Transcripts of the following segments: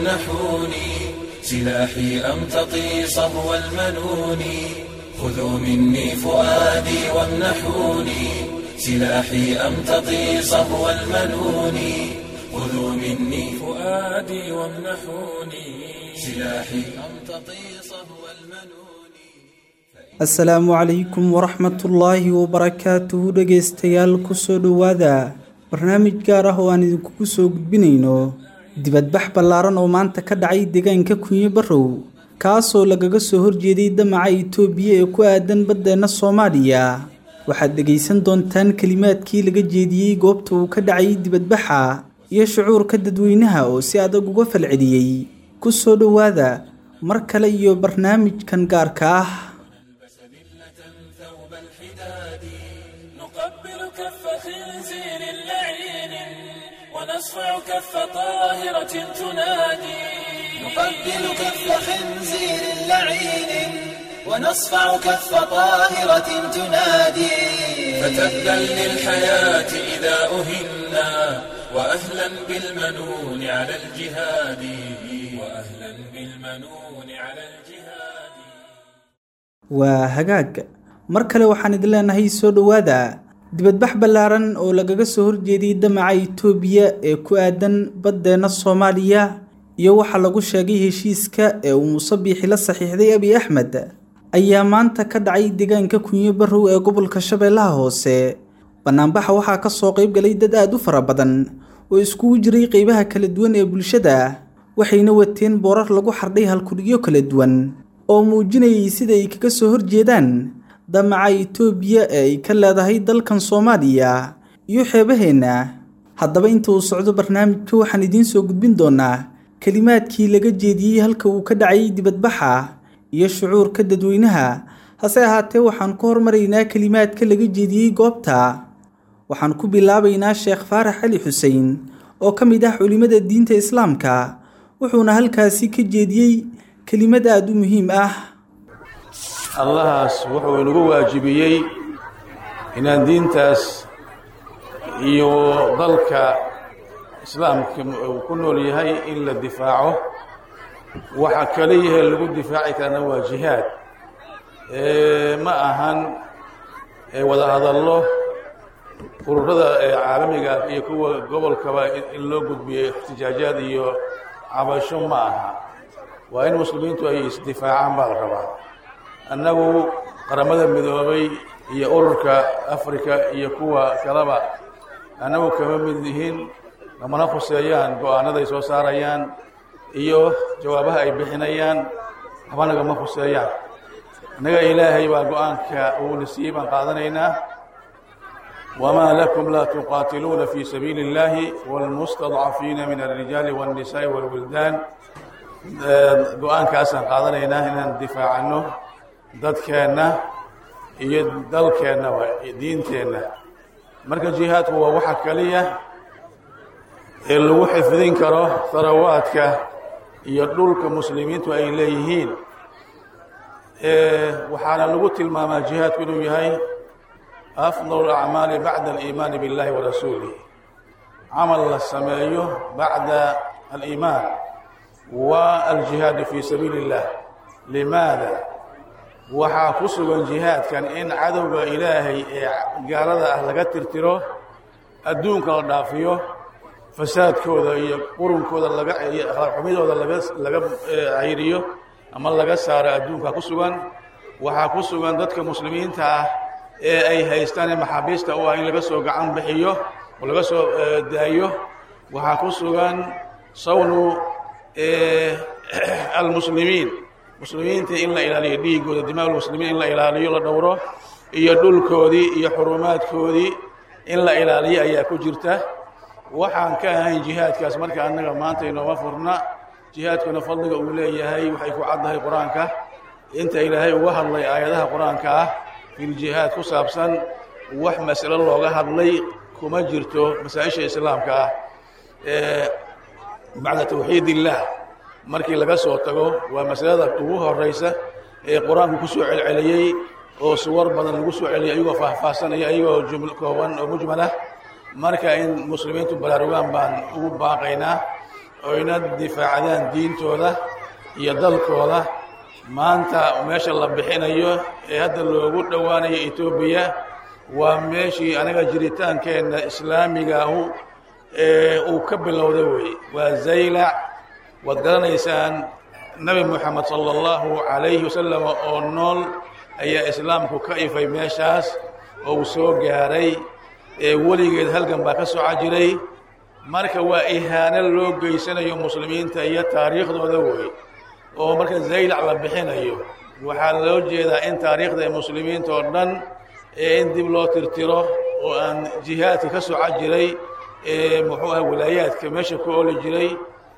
وامنحوني سلاحي أمتطي صهو المنون خذوا مني فؤادي وامنحوني سلاحي أمتطي صهو المنون خذوا مني فؤادي وامنحوني سلاحي أمتطي صهو المنون asalaamu calaykum waraxmatullaahi wabarakaatuhu dhegaystayaal kusoo dhowaada barnaamij gaar ah oo aan idinkugu soo gudbinayno dibadbax ballaaran oo maanta ka dhacay deegaanka kunyo barrow kaasoo lagaga soo horjeeday damaca itoobiya ee ku aadan baddeenna soomaaliya waxaad dhegaysan doontaan kelimaadkii laga jeediyey goobta uu ka dhacay dibadbaxa iyo shucuurka dadweynaha oo si adag uga falceliyey ku soo dhowaada mar kale iyo barnaamijkan gaarka ah ثوب الحداد نقبل كف خنزير لعين ونصفع كف طاهرة تنادي نقبل كف خنزير لعين ونصفع كف طاهرة تنادي فتبا للحياة إذا أهنا وأهلا بالمنون على الجهاد وأهلا بالمنون على الجهاد waa hagaag mar kale waxaan idin leenahay soo dhowaada dibadbax ballaaran oo lagaga soo horjeediyey damaca itoobiya ee ku aadan baddeenna soomaaliya iyo waxaa lagu sheegay heshiiska ee uu muuse biixi la saxiixday abiy axmed ayaa maanta ka dhacay deegaanka kunyo barrow ee gobolka shabeellaha hoose bannaanbaxa waxaa ka soo qayb galay dad aad u fara badan oo iskugu jiray qeybaha kala duwan ee bulshada waxayna wateen boorar lagu xardhay halkudhigyo kala duwan oo muujinayay sida ay kaga soo horjeedaan damaca itoobiya ee ay ka leedahay dalkan soomaaliya iyo xeebaheenna haddaba inta uu socdo barnaamijka waxaan idiin soo gudbin doonaa kelimaadkii laga jeediyey halka uu ka dhacay dibadbaxa iyo shucuurka dadweynaha hase ahaatee waxaan ku hormaraynaa kelimaadka laga jeediyey goobta waxaan ku bilaabaynaa sheekh faarax cali xuseen oo ka mid ah culimmada diinta islaamka wuxuuna halkaasi ka jeediyey kelimad aada u muhiim ah allahaas wuxuu inagu waajibiyey inaan diintaas iyo dalka islaamka uu ku nool yahay in la difaaco waxa kaliyahe lagu difaaci karana waa jihaad ma ahan wada hadallo ururada caalamiga iyo kuwa gobolkaba in loo gudbiyo ixtijaajaad iyo cabasho ma aha waa in muslimiintu ay isdifaacaan baa la rabaa annagu qaramada midoobay iyo ururka africa iyo kuwa kaleba annagu kama mid yihiin namana khuseeyaan go-aanaday soo saarayaan iyo jawaabaha ay bixinayaan waxba nagama khuseeyaan innaga ilaahay baa go-aanka uuna siiyey baan qaadanaynaa wamaa lakum laa tuqaatiluuna fi sabiili اllahi wاlmustadcafiina min alrijaali wاlnisaai wاlwildaan go-aankaasaan qaadanaynaa inaan difaacano dadkeenna iyo dalkeennaba diinteenna marka jihaadku waa waxa kaliya ee lagu xifdin karo harawaadka iyo dhulka muslimiintu ay leeyihiin waxaana lagu tilmaamaa jihaadku inuu yahay afdal acmaali bacda aliimaani biاllahi wa rasuulih camal la sameeyo bacda aliimaan wa aljihaadu fii sabiili اllah limaada waxaa ku sugan jihaadkan in cadowga ilaahay ee gaalada ah laga tirtiro adduunka la dhaafiyo fasaadkooda iyo qurunkooda laga iyo akhlaaqxumidooda laga laga cayriyo ama laga saaro adduunka ku sugan waxaa ku sugan dadka muslimiinta ah ee ay haystaan ee maxaabiista u ah in laga soo gacan bixiyo oo laga soo daayo waxaa ku sugan sawnu almuslimiin muslimiinta in la ilaaliyo dhiigooda dimaag muslimiin in la ilaaliyo la dhowro iyo dhulkoodii iyo xurumaadkoodii in la ilaaliyo ayaa ku jirta waxaan ka ahayn jihaadkaas marka annaga maanta inooma furna jihaadkuna fadliga uu leeyahay waxay ku caddahay qur-aanka inta ilaahay uga hadlay aayadaha qur-aanka ah filjihaad ku saabsan wax masalo looga hadlay kuma jirto masaa-isha islaamka ah bacda tawxiid illaah markii laga soo tago waa masalada ugu horeysa ee qur-aanku ku soo celceliyey oo suwar badan lagu soo celiyay ayagoo faahfaahsanaya ayagoo juml kooban oo mujmalah marka in muslimiintu baraarugaan baan ugu baaqaynaa oyna difaacdaan diintooda iyo dalkooda maanta meesha la bixinayo ee hadda loogu dhowaanayo etoobiya waa meeshii anaga jiritaankeenna islaamigaahu ee uu ka bilowda weeye waa zaylac waad garanaysaan nebi moxamed sala allahu calayhi wasalam oo nool ayaa islaamku ka ifay meeshaas oo uu soo gaaray ee weligeed halgan baa ka soco jiray marka waa ihaano loo geysanayo muslimiinta iyo taariikhdooda wey oo marka zaylac la bixinayo waxaa loo jeedaa in taariikhda ee muslimiinta oo dhan ee in dib loo tirtiro oo aan jihaadka ka soco jiray ee muxuu aha wilaayaadka meesha ku oli jiray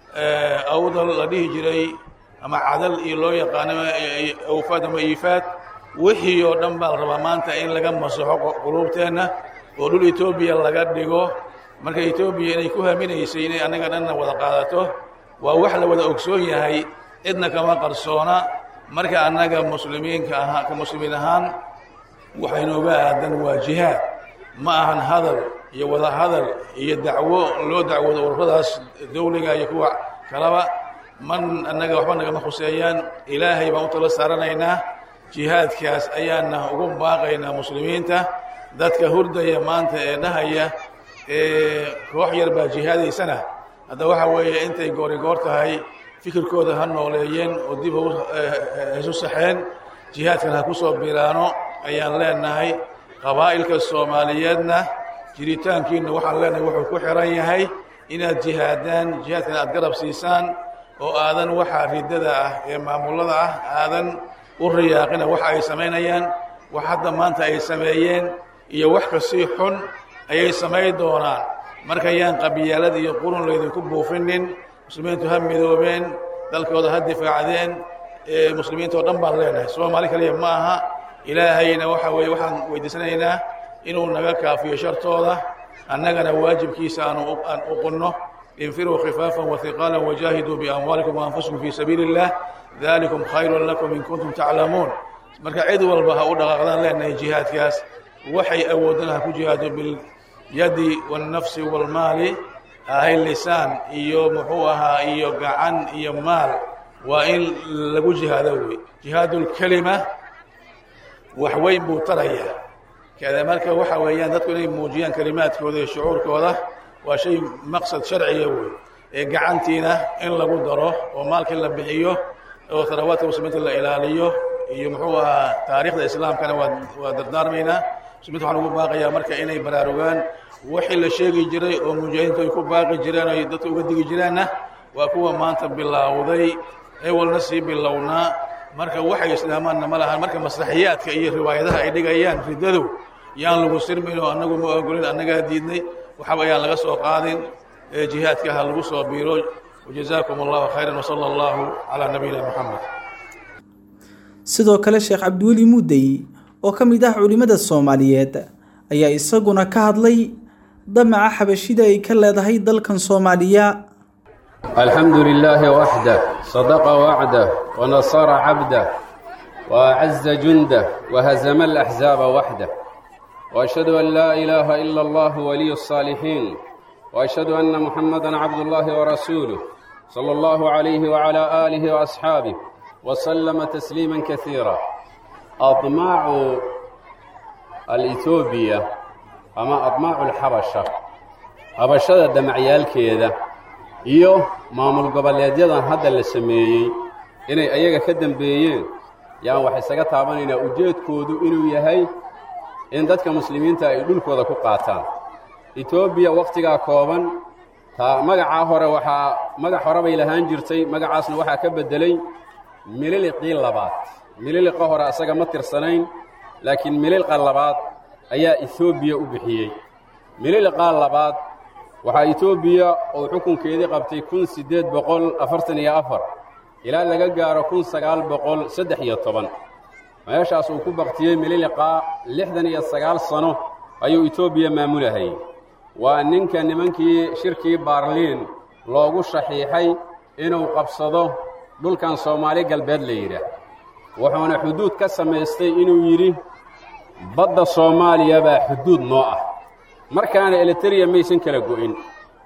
awdal la dhihi jiray ama cadal iyo loo yaqaano awfaad ama iifaad wixii oo dhan baa la rabaa maanta in laga masaxo quluubteenna oo dhul etoobiya laga dhigo marka etoobiya inay ku haminaysay inay annaga dhanna wada qaadato waa wax la wada ogsoon yahay cidna kama qarsoona marka annaga muslimiinka ahaa ka muslimiin ahaan waxaynooga aadan waa jihaad ma ahan hadal iyo wada hadal iyo dacwo loo dacwoodo ururadaas dawliga iyo kuwa kalaba man annaga waxba nagama khuseeyaan ilaahay baan u tala saaranaynaa jihaadkaas ayaana ugu baaqaynaa muslimiinta dadka hurdaya maanta ee dhahaya ee koox yar baa jihaadaysana hadda waxa weeye intay goori goor tahay fikirkooda ha nooleeyeen oo dib haisu saxeen jihaadkan ha ku soo biraano ayaan leenahay qabaa'ilka soomaaliyeedna jiritaankiina waxaan leenahay wuxuu ku xiran yahay inaad jihaadaan jihaadkan aad garab siisaan oo aadan waxa riddada ah ee maamullada ah aadan u riyaaqina waxa ay samaynayaan wax hadda maanta ay sameeyeen iyo wax kasii xun ayay samayn doonaan marka yaan qabyaalad iyo qurun laydinku buufinin muslimiintu ha midoobeen dalkooda ha difaacdeen ee muslimiinta oo dhan baan leenahay soomaali kaliya ma aha ilaahayna waxa weeye waxaan weydiisanaynaa inuu naga kaafiyo shartooda annagana waajibkiisa aanu aan uqunno infiruu khifaafan wahiqaala wajaahiduu biamwaalikum waanfusikum fii sabiili اllah dalikum khayrun lakum in kuntum taclamuun marka cid walba ha u dhaqaaqdaan leenahay jihaadkaas waxay awoodana ha ku jihaado bilyadi wاlnafsi wاlmaali ahay lisaan iyo muxuu ahaa iyo gacan iyo maal waa in lagu jihaado wey jihaad اlkelima wax weyn buu tarayaa kada marka waxa weeyaan dadku inay muujiyaan kelimaadkooda iyo shucuurkooda waa shay maqsad sharciya wey ee gacantiina in lagu daro oo maalkii la bixiyo oo tarawaadka muslimiinta la ilaaliyo iyo muxuu ahaa taariikhda islaamkana waa waa dardaarmaynaa muslimiinta waxaan ugu baaqayaa marka inay baraarugaan wixii la sheegi jiray oo mujaahidiintu ay ku baaqi jireen o ay dadka uga digi jireenna waa kuwa maanta bilaawday ewalna sii bilownaa marka waxay islaamaanna ma lahan marka maslaxiyaadka iyo riwaayadaha ay dhigayaan riddadow yaan lagu sirmin oo annagu ma ogolin annagaa diidnay waxaba ayaan laga soo qaadin jihaadka ha lagu soo biiro wajazaakum allahu khayran wsala allahu calaa nabiyina moxamed sidoo kale sheekh cabdiweli muudey oo ka mid ah culimmada soomaaliyeed ayaa isaguna ka hadlay damaca xabashida ay ka leedahay dalkan soomaaliya الحمد لله وحده صدق وعده ونصر عبده وأعز جنده وهزم الأحزاب وحده وأشهد أن لا إله إلا الله ولي الصالحين وأشهد أن محمدا عبد الله ورسوله صلى الله عليه وعلى آله وأصحابه وسلم تسليما كثيرا أطماع الإثيوبية أما أطماع الحبشة حبشة دمعيال كذا iyo maamul goboleedyadan hadda la sameeyey inay ayaga ka dembeeyeen yaan wax isaga taabanaynaa ujeedkoodu inuu yahay in dadka muslimiinta ay dhulkooda ku qaataan etoobiya wakhtigaa kooban taa magacaa hore waxaa magac hore bay lahaan jirtay magacaasna waxaa ka beddelay mililiqii labaad mililiqa hore asaga ma tirsanayn laakiin mililqa labaad ayaa etoobiya u bixiyey mililiqaa labaad waxaa etoobiya uu xukunkeedii qabtay kun siddeed boqol afartan iyo afar ilaa laga gaaro kun sagaal boqol saddex iyo toban meeshaas uu ku baktiyey mililiqaa lixdan iyo sagaal sano ayuu etoobiya maamulahayay waa ninka nimankii shirkii baarliin loogu shaxiixay inuu qabsado dhulkan soomaali galbeed la yidhaah wuxuuna xuduud ka samaystay inuu yidhi badda soomaaliya baa xuduud noo ah markaana eliteria maysan kala go'in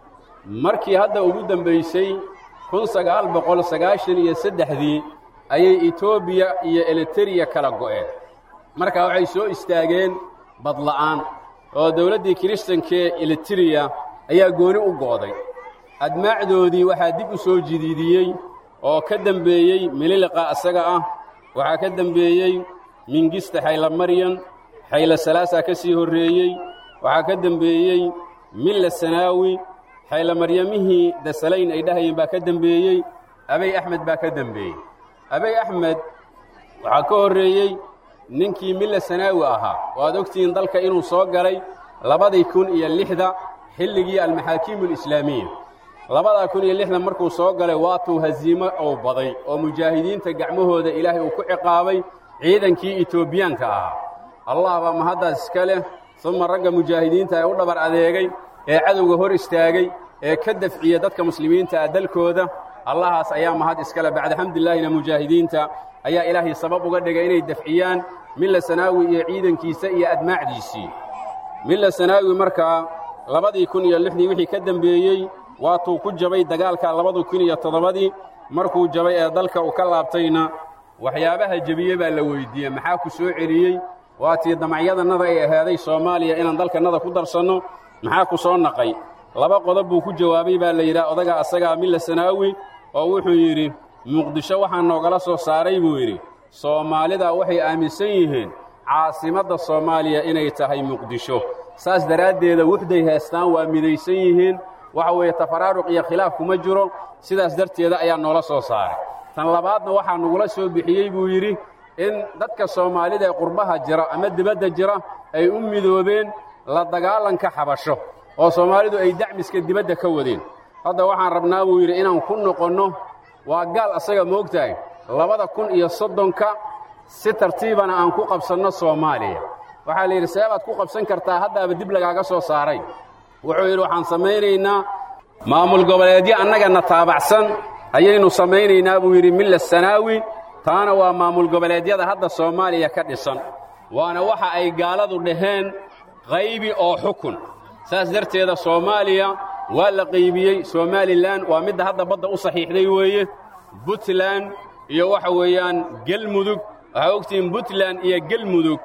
markii hadda ugu dembaysay kun sagaal boqol sagaashan iyo saddexdii ayay etoobiya iyo elitariya kala go'een markaa waxay soo istaageen badla'aan oo dawladdii kiristankee elitariya ayaa gooni u go'day admaacdoodii waxaa dib u soo jidiidiyey oo ka dembeeyey mililiqa asaga ah waxaa ka dembeeyey mingista xaylamaryan xayla salaasaa ka sii horreeyey waxaa ka dembeeyey milla sanaawi xaylamaryamihii dasalayn ay dhahayeen baa ka dembeeyey abay axmed baa ka dembeeyey abay axmed waxaa ka horreeyey ninkii milla sanaawi ahaa oo aad ogtihiin dalka inuu soo galay labadii kun iyo lixda xilligii almaxaakiimu alislaamiya labadaa kun iyo lixdan markuu soo galay waatuu hasiimo ou baday oo mujaahidiinta gacmahooda ilaahay uu ku ciqaabay ciidankii etoobiyaanka ahaa allah baa mahaddaas iska leh suma ragga mujaahidiinta ee u dhabar adeegay ee cadowga hor istaagay ee ka dafciya dadka muslimiinta ah dalkooda allahaas ayaa mahad iskale bacda xamdillaahina mujaahidiinta ayaa ilaahay sabab uga dhigay inay dafciyaan milla sanaawi iyo ciidankiisa iyo admaacdiisii milla sanaawi markaa labadii kun iyo lixdii wixii ka dembeeyey waatuu ku jabay dagaalka labadu kun iyo toddobadii markuu jabay ee dalka uu ka laabtayna waxyaabaha jebiye baa la weyddiiyey maxaa ku soo celiyey waatii damacyadannada ay ahaaday soomaaliya inaan dalkannada ku darsanno maxaa ku soo naqay laba qodob buu ku jawaabay baa la yidhaha odaga asagaa milla sanaawi oo wuxuu yidhi muqdisho waxaa noogala soo saaray buu yidhi soomaalida waxay aaminsan yihiin caasimadda soomaaliya inay tahay muqdisho saas daraaddeeda wuxday heestaan waa midaysan yihiin waxa weeye tafaraaruq iyo khilaaf kuma jiro sidaas darteeda ayaa noola soo saaray tan labaadna waxaa nagula soo bixiyey buu yidhi in dadka soomaalida ee qurbaha jira ama dibadda jira ay u midoobeen la dagaalanka xabasho oo soomaalidu ay dacmiska dibadda ka wadeen hadda waxaan rabnaa buu yidhi inaan ku noqonno waa gaal asaga moogtahay labada kun iyo soddonka si tartiibana aan ku qabsanno soomaaliya waxaa la yidhi seebaad ku qabsan kartaa haddaaba dib lagaaga soo saaray wuxuu yidhi waxaan samaynaynaa maamul goboleedyo annagana taabacsan ayaynu samaynaynaa buu yidhi milla sanaawi taana waa maamul goboleedyada hadda soomaaliya ka dhisan waana waxa ay gaaladu dhaheen qaybi oo xukun saas darteeda soomaaliya waa la qaybiyey somalilan waa midda hadda badda u saxiixday weeye buntland iyo waxa weeyaan gelmudug waxaa ogtihiin buntland iyo gelmudug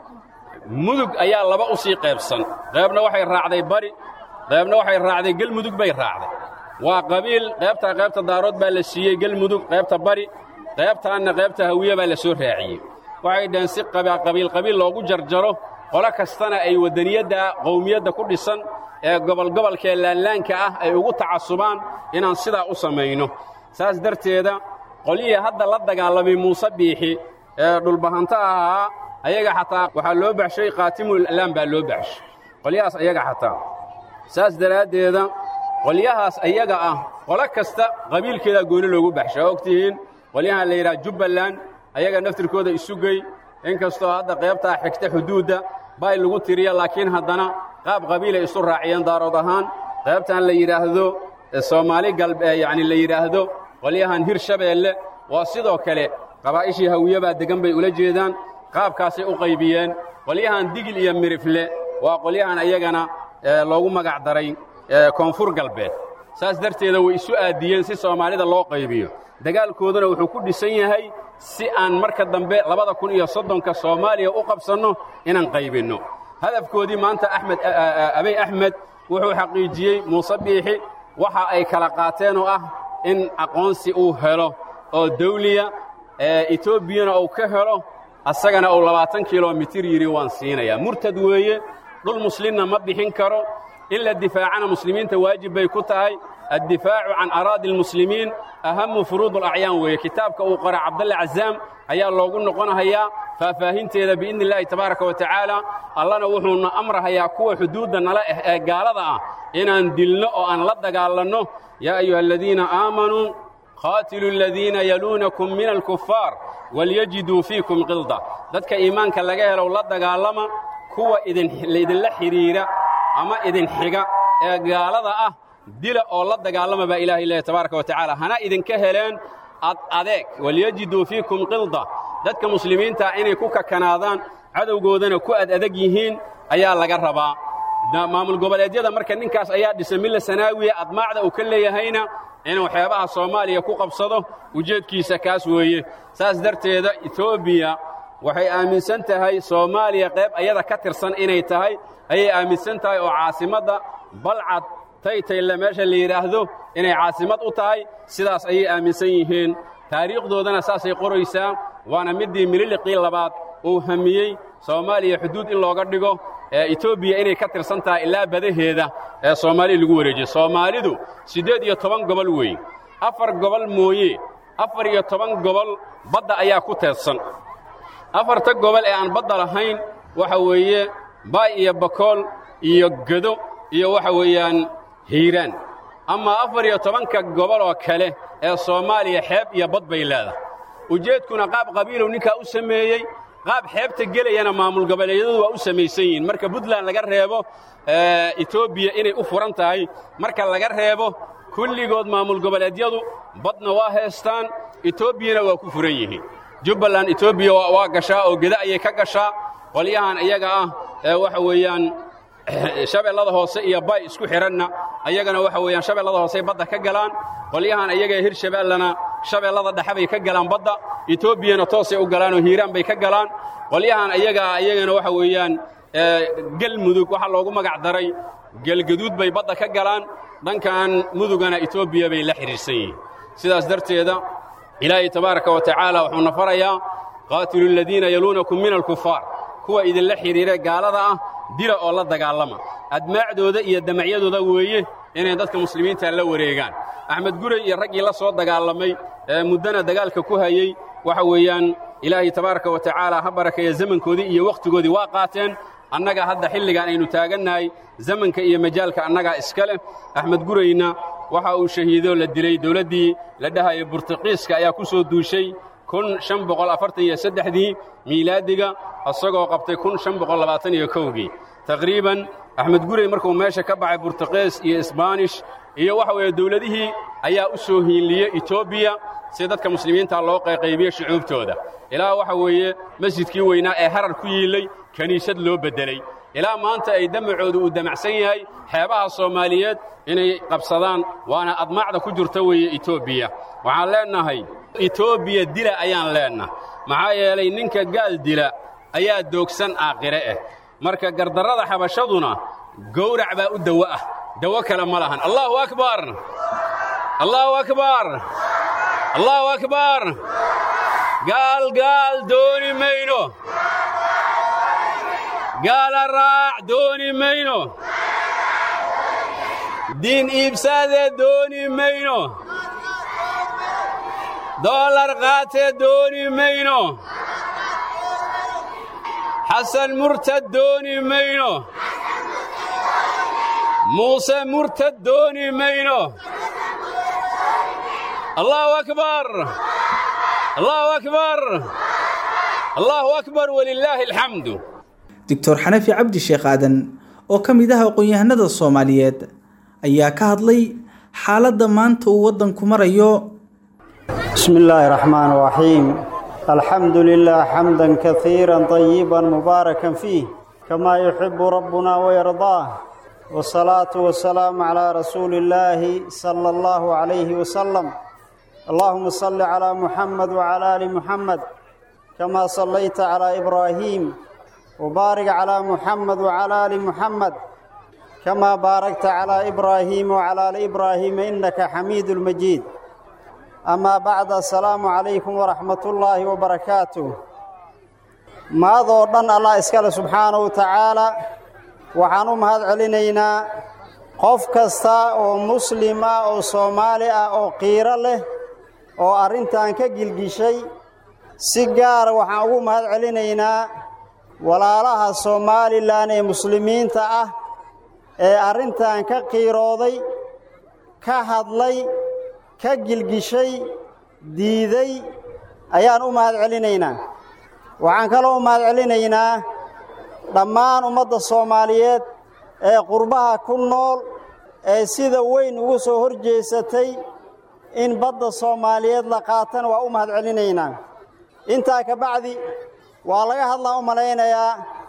mudug ayaa laba u sii qaybsan qaybna waxay raacday bari qaybna waxay raacday gelmudug bay raacday waa qabiil qaybtaa qaybta daarood baa la siiyey gelmudug qaybta bari qaybtaanna qaybta hawiye baa la soo raaciyey waxay dhaheen si qabiil qabiil loogu jarjaro qolo kastana ay waddaniyadda qowmiyadda ku dhisan ee gobolgobolkee laanlaanka ah ay ugu tacasubaan inaan sidaa u samayno saas darteeda qolyihii hadda la dagaalamay muuse biixi ee dhulbahanto ahaa ayaga xataa waxaa loo baxshay khaatimul a'laam baa loo baxshay qolyahaas ayaga xataa saas daraaddeeda qolyahaas ayaga ah qolo kasta qabiilkeedaa gooni loogu baxshay oo ogtihiin qolyahan la yidhaha jubbaland ayaga naftirkooda isugey inkastoo hadda qaybtaa xigta xuduudda bay lagu tiriya laakiin haddana qaab qabiilay isu raaciyeen daarood ahaan qaybtan la yidhaahdo soomaali galb yacni la yidhaahdo qolyahan hir shabeelle waa sidoo kale qabaa'ishii hawiye baa deggan bay ula jeedaan qaabkaasay u qaybiyeen qolyahan digil iyo mirifle waa qolyahan ayagana loogu magac daray koonfur galbeed saas darteeda way isu aadiyeen si soomaalida loo qaybiyo dagaalkooduna wuxuu ku dhisan yahay si aan marka dambe labada kun iyo soddonka soomaaliya u qabsanno inaan qaybinno hadafkoodii maanta axmed abey axmed wuxuu xaqiijiyey muuse biixi waxa ay kala qaateen oo ah in aqoonsi uu helo oo dawliya etoobiyana uu ka helo asagana uu labaatan kilomitir yidhi waan siinayaa murtad weeye dhul muslimna ma bixin karo in la difaacana muslimiinta waajib bay ku tahay addifaacu can araadi almuslimiin ahamu furuud alacyaan weeye kitaabka uu qora cabdalle cazaam ayaa loogu noqonahayaa faahfaahinteeda biidni illaahi tabaaraka wa tacaala allana wuxuuna amrahayaa kuwa xuduudda nala ah ee gaalada ah inaan dilno oo aan la dagaalanno yaa ayuha aladiina aamanuu qaatiluu aladiina yaluunakum min alkufaar walyajiduu fiikum qilda dadka iimaanka laga helow la dagaalama kuwa idinla xidhiira ama idin xiga ee gaalada ah dila oo la dagaalama baa ilahay leeyahy tabaaraka wa tacaala hana idinka heleen ad adeeg walyajiduu fiikum qilda dadka muslimiintaa inay ku kakanaadaan cadowgoodana ku ad adag yihiin ayaa laga rabaa maamul goboleedyada marka ninkaas ayaa dhisay milla sanaawiya admaacda uu ka leeyahayna inuu xeebaha soomaaliya ku qabsado ujeedkiisa kaas weeye saas darteeda etoobiya waxay aaminsan tahay soomaaliya qayb ayada ka tirsan inay tahay ayay aaminsan tahay oo caasimadda balcad taytayle meesha la yidhaahdo inay caasimad u tahay sidaas ayay aaminsan yihiin taariikhdoodana saasay qoraysaa waana middii mililiqii labaad uu hamiyey soomaaliya xuduud in looga dhigo ee etoobiya inay ka tirsan tahay ilaa badaheeda ee soomaaliya lagu wareejiyo soomaalidu siddeed iyo toban gobol weeye afar gobol mooye afar iyo toban gobol badda ayaa ku teedsan afarta gobol ee aan badda lahayn waxa weeye baay iyo bakool iyo gedo iyo waxa weeyaan hiiraan ama afar iyo tobanka gobol oo kale ee soomaaliya xeeb iyo bad bay leedahay ujeedkuna qaab qabiilow ninkaa u sameeyey qaab xeebta gelayana maamul goboleedyadu waa u samaysan yihiin marka puntland laga reebo etoobiya inay u furan tahay marka laga reebo kulligood maamul goboleedyadu badna waa haystaan etoobiyana waa ku furan yihiin jubbaland etoobiya waa gashaa oo geda ayay ka gashaa qolyahan iyaga ah ee waxa weeyaan shabeellada hoose iyo bay isku xidhanna ayagana waxa weeyaan shabeellada hoosey badda ka galaan qolyahan iyagae hirshabeellana shabeellada dhexe bay ka galaan badda etoobiyana toosay u galaanoo hiiraan bay ka galaan qolyahan iyagaa iyagana waxa weeyaan gelmudug waxaa loogu magac daray gelgaduud bay badda ka galaan dhankan mudugana etoobiya bay la xidhiirsan yihiin sidaas darteeda ilaahay tabaaraka wa tacaala wuxuuna farayaa qaatilu aladiina yaluunakum min alkufaar kuwa idinla xidhiire gaalada ah dila oo la dagaalama admaacdooda iyo damacyadooda weeye inay dadka muslimiinta la wareegaan axmed guray iyo raggii la soo dagaalamay ee muddana dagaalka ku hayey waxa weeyaan ilaahay tabaaraka wa tacaala ha barakeeya zamankoodii iyo wakhtigoodii waa qaateen annaga hadda xilligan aynu taagannahay zamanka iyo majaalka annagaa iska leh axmed gurayna waxa uu shahiidoo la dilay dawladdii la dhahaya burtuqiiska ayaa ku soo duushay kun shan boqol afartan iyo saddexdii miilaadiga isagoo qabtay kun shan boqol labaatan iyo kowgii taqriiban axmed guray markuu meesha ka baxay burtuqiis iyo isbaanish iyo waxa weeye dawladihii ayaa u soo hiinliyey etoobiya si dadka muslimiinta loo qayqaybiyo shucuubtooda ilaa waxa weeye masjidkii weynaa ee harar ku yiillay kiniisad loo beddeley ilaa maanta ay damacoodu uu damacsan yahay xeebaha soomaaliyeed inay qabsadaan waana admaacda ku jirta weeye etoobiya waxaan leennahay etoobiya dila ayaan leennahay maxaa yeelay ninka gaal dila ayaa doogsan aakhire ah marka gardarrada xabashaduna gowrac baa u dawo ah dawo kale ma lahan allaahu akbar allaahu akbar allaahu akbar gaal gaal dooni mayno gaala raac dooni mayno diin iibsaadee dooni mayno doolar qaatee dooni mayno xasan murtad dooni mayno muuse murtad dooni mayno allaahu akbar allaahu akbar allaahu akbar walilaahi alxamdu doctor xanafi cabdi sheekh aadan oo ka mid ah aqoon-yahanada soomaaliyeed ayaa ka hadlay xaaladda maanta uu waddanku marayo بسم الله الرحمن الرحيم الحمد لله حمدا كثيرا طيبا مباركا فيه كما يحب ربنا ويرضاه والصلاة والسلام على رسول الله صلى الله عليه وسلم اللهم صل على محمد وعلى آل محمد كما صليت على إبراهيم وبارك على محمد وعلى آل محمد كما باركت على إبراهيم وعلى آل إبراهيم إنك حميد المجيد أما بعد السلام عليكم ورحمة الله وبركاته maadoo dhan allah iskale subxaanahu wa tacaala waxaan u mahad celinaynaa qof kasta oo muslim ah oo soomaali ah oo qiiro leh oo arrintan ka gilgishay si gaara waxaan ugu mahad celinaynaa walaalaha somalilan ee muslimiinta ah ee arrintan ka qiirooday ka hadlay ka gilgishay diiday ayaan u mahad celinaynaa waxaan kaloo u mahad celinaynaa dhammaan ummadda soomaaliyeed ee qurbaha ku nool ee sida weyn ugu soo hor jeesatay in badda soomaaliyeed la qaatana waa u mahad celinaynaa intaa ka bacdi waa laga hadlaa u malaynayaa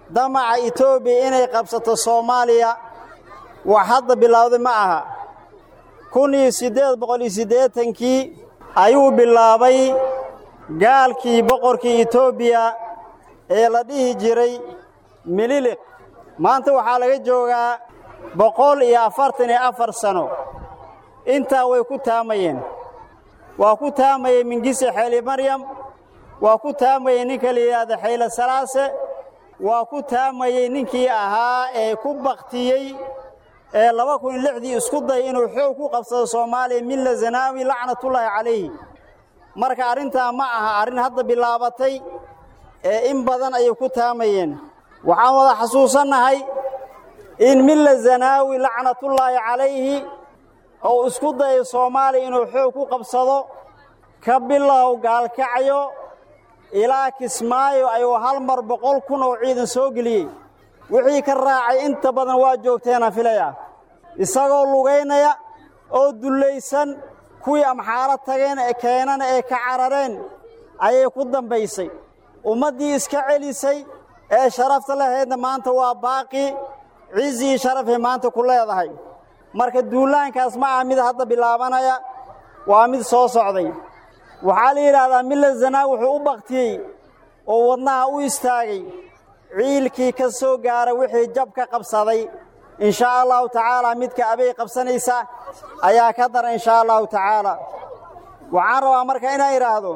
damaca etoobiya inay qabsato soomaaliya wax hadda bilowday ma aha kun iyo siddeed boqol iyo siddeetankii ayuu bilaabay gaalkii boqorkii etoobiya ee la dhihi jiray mililiq maanta waxaa laga joogaa boqol iyo afartan iyo afar sano intaa way ku taamayeen waa ku taamayey mingise xeeli maryam waa ku taamayey ninka la yidhaahda xayle salaase waa ku taamayey ninkii ahaa ee ku baktiyey ee laba kun iyo lixdii isku day inuu xoog ku qabsado soomaaliya milla zanaawi lacnatullaahi calayhi marka arrintaa ma aha arrin hadda bilaabatay ee in badan ayay ku taamayeen waxaan wada xasuusannahay in milla zanaawi lacnatullaahi calayhi ou isku dayo soomaaliya inuu xoog ku qabsado ka bilow gaalkacyo ilaa kismaayo ayuu hal mar boqol kun oo ciidan soo geliyey wixii ka raacay inta badan waa joogteena filaya isagoo lugaynaya oo dullaysan kuwii amxaalo tageen ee keenana ee ka carareen ayay ku dambaysay ummaddii iska celisay ee sharafta lahaydna maanta waa baaqi cizii sharafay maanta ku leedahay marka duulaankaas ma aha mid hadda bilaabanaya waa mid soo socday waxaa la yidhaahdaa milla zanaa wuxuu u baktiyey oo wadnaha u istaagay ciilkii ka soo gaara wixii jab ka qabsaday inshaa allahu tacaalaa midka abay qabsanaysa ayaa ka dara inshaa allahu tacaalaa waxaan rabaa marka inaan idhaahdo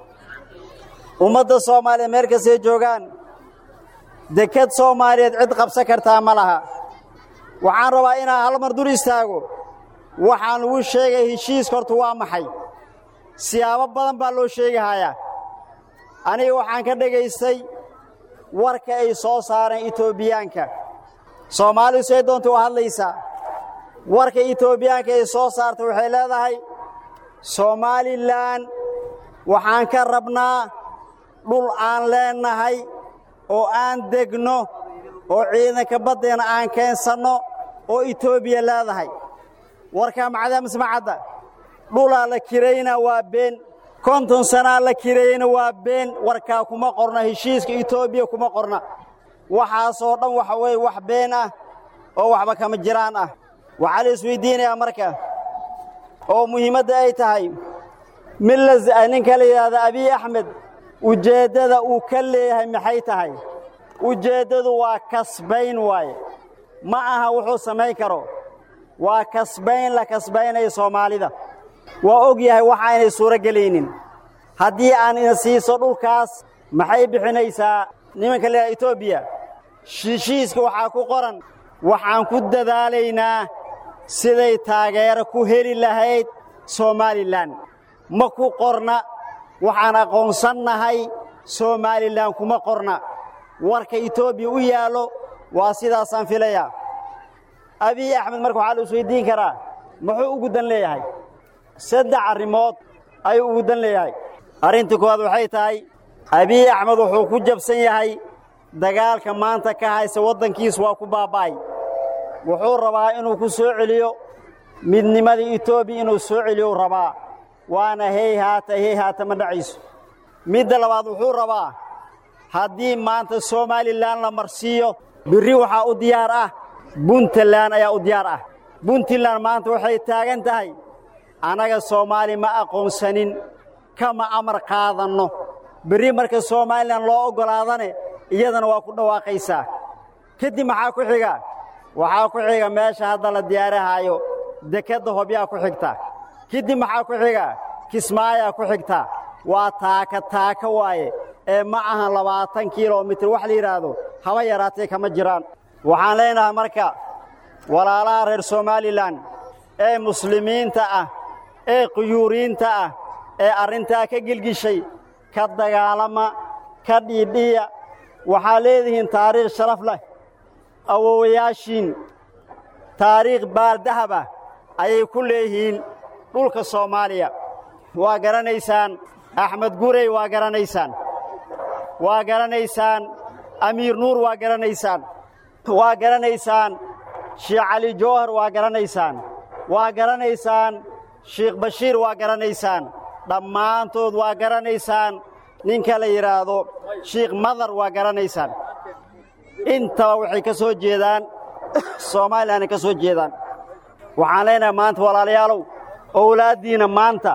ummadda soomaaliya meel kastay joogaan deked soomaaliyeed cid qabsan kartaa ma laha waxaan rabaa inaan hal mar dur istaago waxaan lagu sheegay heshiiska horta waa maxay siyaabo badan baa loo sheegahayaa aniga waxaan ka dhegaystay warka ay soo saareen etoobiyaanka soomaalidu say doonta u hadlaysaa warka etoobiyaanka ay soo saartay waxay leedahay somalilan waxaan ka rabnaa dhul aan leennahay oo aan degno oo ciidanka baddeena aan keensanno oo etoobiya leedahay warkaa macdaa masmacadda dhulaa la kiraynaa waa been konton sanaa la kireeyeyna waa been warkaa kuma qorna heshiiska etoobiya kuma qorna waxaasoo dhan waxa weeye wax been ah oo waxba kama jiraan ah waxaa la isweydiinayaa marka oo muhiimadda ay tahay milla ninka la yidhaahda abiy axmed ujeeddada uu ka leeyahay maxay tahay ujeeddadu waa kasbayn waaye ma aha wuxuu samayn karo waa kasbayn la kasbaynayo soomaalida waa og yahay waxa aynay suuro gelaynin haddii aan ina siiso dhulkaas maxay bixinaysaa nimanka leeyahay etoobiya heshiiska waxaa ku qoran waxaan ku dadaalaynaa siday taageero ku heli lahayd somalilan ma ku qorna waxaan aqoonsannahay somalilan kuma qorna warka etoobiya u yaallo waa sidaasaan filayaa abiy axmed marka waxaa la isweydiin karaa muxuu ugu dan leeyahay saddex arrimood ayuu ugu dan leeyahay arrinta koowaad waxay tahay abiy axmed wuxuu ku jabsan yahay dagaalka maanta ka haysa waddankiis waa ku baaba'ay wuxuu rabaa inuu ku soo celiyo midnimadii etoobiya inuu soo celiyo rabaa waana hey haata hey haata ma dhacayso midda labaad wuxuu rabaa haddii maanta somalilan la marsiiyo birri waxaa u diyaar ah puntland ayaa u diyaar ah puntland maanta waxay taagan tahay annaga soomaali ma aqoonsanin kama amar qaadanno berri marka somalilan loo oggolaadane iyadana waa ku dhawaaqaysaa kadib maxaa ku xiga waxaa ku xiga meesha hadda la diyaarahaayo dekedda hobyaa ku xigta kadib maxaa ku xiga kismaayaa ku xigta waa taaka taaka waaye ee ma ahan labaatan kilomitir wax la yidhaahdo haba yaraatee kama jiraan waxaan leenahay marka walaalaha reer somalilan ee muslimiinta ah ee quyuuriinta ah ee arrintaa ka gelgishay ka dagaalama ka dhiidhiya waxaa leedihiin taariikh sharaf leh awowayaashiin taariikh baaldahaba ayay ku leeyihiin dhulka soomaaliya waa garanaysaan axmed gurey waa garanaysaan waa garanaysaan amiir nuur waa garanaysaan waa garanaysaan sheekh cali jawhar waa garanaysaan waa garanaysaan sheekh bashiir waa garanaysaan dhammaantood waa garanaysaan ninka la yidhaahdo sheikh madar waa garanaysaan intaba waxay ka soo jeedaan soomalilanay ka soo jeedaan waxaan leenahay maanta walaalayaalow owlaaddiinna maanta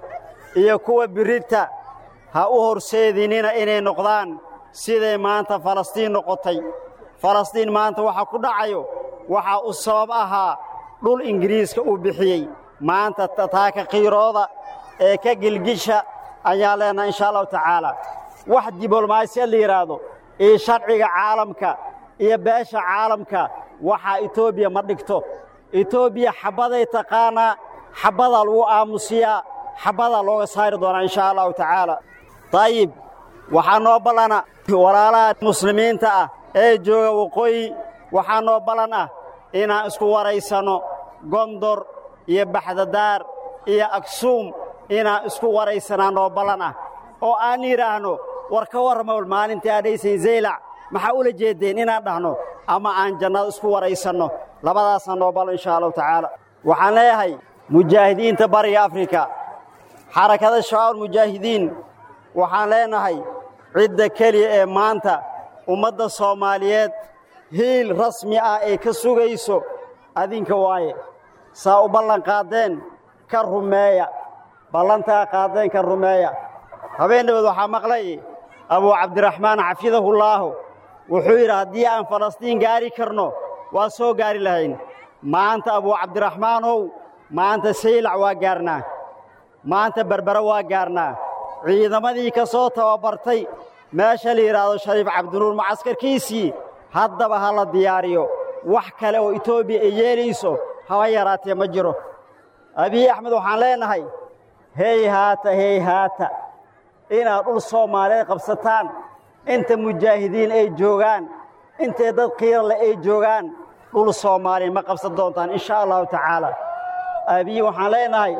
iyo kuwa birrita ha u horseedinina inay noqdaan siday maanta falastiin noqotay falastiin maanta waxa ku dhacayo waxaa u sabab ahaa dhul ingiriiska uu bixiyey maanta taaka qiirooda ee ka gilgisha ayaan leenahay inshaa allahu tacaala wax diblomaasiyad la yidhaahdo iyo sharciga caalamka iyo beesha caalamka waxaa etoobiya ma dhigto etoobiya xabbaday taqaanaa xabbadaa lagu aamusiyaa xabbadaa looga saari doonaa inshaa allahu tacaala dayib waxaa noo ballana walaalaha muslimiinta ah ee jooga waqooyi waxaa noo ballan ah inaan isku waraysanno gondor iyo baxdadaar iyo aksuum inaan isku waraysanaa noo ballan ah oo aan yidhaahno war ka warrama maalintii aadhaysayn zaylac maxaa ula jeeddeen inaan dhahno ama aan jannada isku waraysanno labadaasaa noo ballan inshaa allahu tacaala waxaan leeyahay mujaahidiinta bariga afrika xarakada shabaab mujaahidiin waxaan leenahay cidda keliya ee maanta ummadda soomaaliyeed hiil rasmi ah ay ka sugayso adinka waaye saa u ballan qaaddeen ka rumeeya ballantaa qaaddeen ka rumeeya habeen dhawood waxaa maqlay abuu cabdiraxmaan xafidahullaahu wuxuu yidhi haddii aan falastiin gaari karno waa soo gaari lahayn maanta abuu cabdiraxmaanow maanta saylac waa gaarnaa maanta berbere waa gaarnaa ciidamadii ka soo tababartay meesha la yidhaahdo shariif cabdinuur mucaskarkiisii haddaba ha la diyaariyo wax kale oo etoobiya ay yeelayso haba yaraatee ma jiro abiy axmed waxaan leenahay hey haata hey haata inaad dhul soomaaliyeed qabsataan inta mujaahidiin ay joogaan intay dad qiirale ay joogaan dhul soomaaliya ma qabsan doontaan inshaa allahu tacaala abiy waxaan leenahay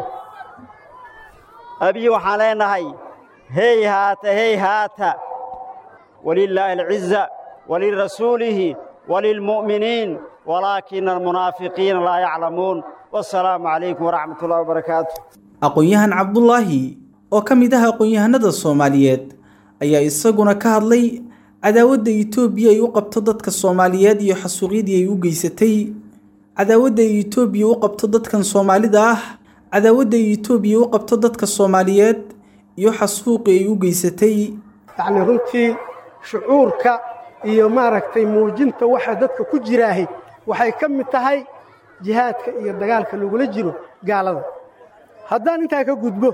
abiy waxaan leenahay hey haata hey haata walilaahi alciza walirasuulihi walilmu'miniin walaakina almunaafiqiina laa yaclamuun wasalaamu calaykum waraxmat ullahi wabarakaatu aqoon-yahan cabdulaahi oo ka mid ah aqoon-yahanada soomaaliyeed ayaa isaguna ka hadlay cadaawadda etoobiya ay u qabto dadka soomaaliyeed iyo xasuuqyadii ay u geysatay cadaawadda ay etoobiya u qabto dadkan soomaalida ah cadaawadda ay etoobiya u qabto dadka soomaaliyeed iyo xasuuqii ay u geysatay yacni runtii shucuurka iyo maaragtay muujinta waxa dadka ku jiraahay waxay ka mid tahay jihaadka iyo dagaalka lagula jiro gaalada haddaan intaa ka gudbo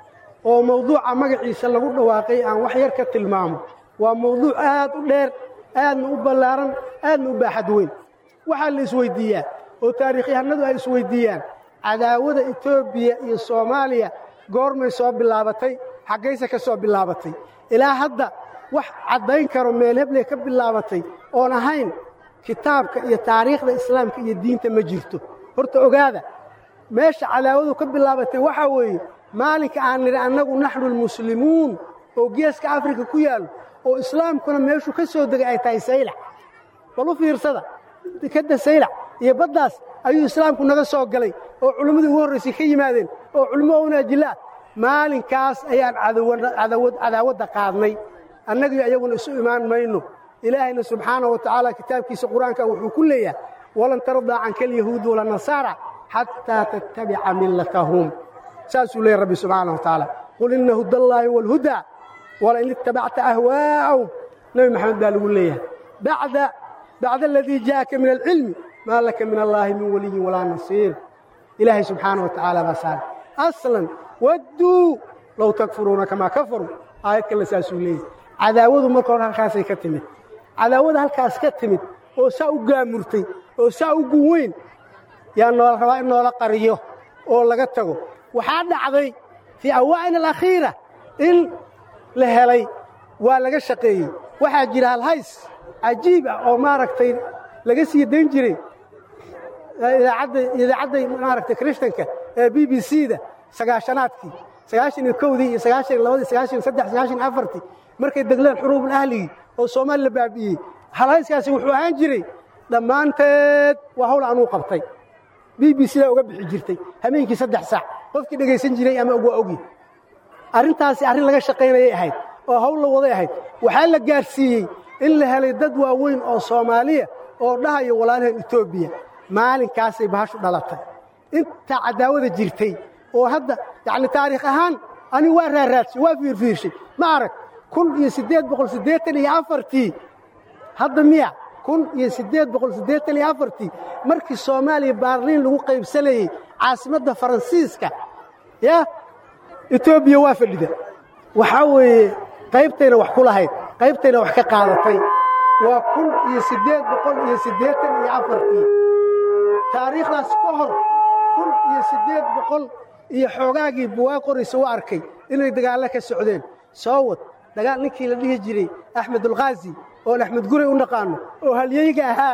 oo mawduuca magaciisa lagu dhawaaqay aan wax yar ka tilmaamo waa mawduuc aad u dheer aadna u ballaaran aadna u baaxad weyn waxaa la isweyddiiyaa oo taariikhyahanadu ay isweyddiiyaan cadaawada etoobiya iyo soomaaliya goormay soo bilaabatay xaggayse ka soo bilaabatay ilaa hadda wax caddayn karo meel hebley ka bilaabatay oon ahayn kitaabka iyo taariikhda islaamka iyo diinta ma jirto horta ogaada meesha cadaawadu ka bilaabatay waxaa weeye maalinka aan nidhi annagu naxnu almuslimuun oo geeska afrika ku yaallo oo islaamkuna meeshuu ka soo degay ay tahay saylac bal u fiirsada dekadda saylac iyo baddaas ayuu islaamku naga soo galay oo culimmadii ugu horraysay ka yimaadeen oo culimo wanaajillaah maalinkaas ayaan cadaawadda qaadnay annagii ayaguna isu imaan mayno ilaahayna subxaana wa tacaala kitaabkiisa qur-aanka wuxuu ku leeyahay walan tardaa canka alyahuud wala nasaara xataa tattabica millatahum saasuu leeyahy rabbi subxaana wa tacaala qul inna hudallaahi waalhudaa walain ittabacta ahwaa'ahum nebi maxamed baa lagu leeyahay bacda bacda aladii jaa'aka min alcilmi maa laka min allaahi min waliyin walaa nasiir ilaahay subxaana wa tacaala baa saara aslan wadduu low takfuruuna kamaa kafaruu aayad kale saasuu leeyahy cadaawadu marka hore halkaasay ka timid cadaawada halkaas ka timid oo saa u gaamurtay oo saa u gun weyn yaa noola rabaa in noola qariyo oo laga tago waxaa dhacday fii awaa'in alakhiira in la helay waa laga shaqeeyey waxaa jira halhays cajiib ah oo maaragtay laga sii dayn jiray idaacadday maaragtay krishtanka ee b b c da sagaashanaadkii sagaashan iyo kowdii iyo sagaashan iyo labadii sagaashan iyo saddex sagaashan iyo afartii markay degleen xuruubul ahligii oo soomaali la baabi'iyey halhayskaasi wuxuu ahaan jiray dhammaanteed waa hawl anuu qabtay b b c daa uga bixi jirtay habeenkii saddex saac qofkii dhegaysan jiray ama waa ogi arrintaasi arrin laga shaqaynayay ahayd oo hawl la waday ahayd waxaa la gaarsiiyey in la helay dad waaweyn oo soomaaliya oo dhahaya walaalahan etoobiya maalinkaasay bahashu dhalatay inta cadaawada jirtay oo hadda yacni taariikh ahaan ani waa raaraadshay waa fiirfiirshay ma arag kun iyo siddeed boqol siddeetan iyo afartii hadda miya kun iyo siddeed boqol siddeetan iyo afartii markii soomaaliya baarliin lagu qaybsanayey caasimadda faransiiska yaa etoobiya waa fadhida waxaa weeye qaybtayna wax ku lahayd qaybtayna wax ka qaadatay waa kun iyo siddeed boqol iyo siddeetan iyo afartii taariikhdaas ka hor kun iyo siddeed boqol iyo xoogaagii buwaa qoraysa u arkay inay dagaallo ka socdeen soo wad dagaal ninkii la dhihi jiray axmed ulkhaazi oon axmed guray u naqaanno oo halyeyga ahaa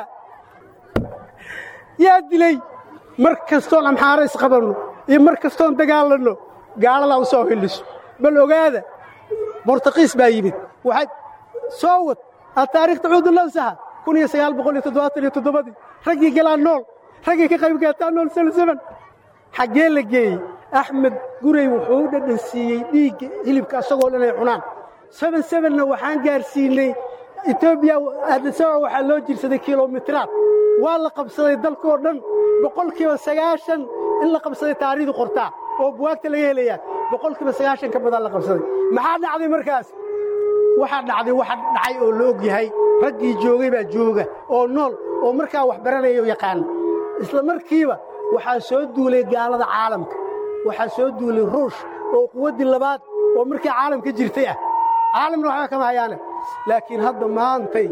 yaa dilay mar kastoon amxaaro isqabanno iyo mar kastoon dagaalanno gaaladaa u soo hilliso bal ogaada bortaqiis baa yimid waxay soo wad ataariikh tacuudu nafsaha kun iyo sagaal boqol iyo toddobaatan iyo toddobadii raggii galaa nool raggii ka qayb gaataa nool salsaban xaggee la geeyey axmed guray wuxuu u dhadhan siiyey dhiigga hilibka asagoo dhan ay cunaan seben sebenna waxaan gaarsiinay etoobiya addisababa waxaa loo jirsaday kilomitiraad waa la qabsaday dalkoo dhan boqolkiiba sagaashan in la qabsaday taariikhdu qortaa oo buwaagta laga helayaa boqolkiiba sagaashan ka badan la qabsaday maxaa dhacday markaas waxaa dhacday waxa dhacay oo la og yahay raggii joogay baa jooga oo nool oo markaa wax baranaya oo yaqaana isla markiiba waxaa soo duulay gaalada caalamka waxaa soo duulay ruush oo quwaddii labaad oo markii caalamka jirtay ah caalamna waxba kama hayaane laakiin hadda maantay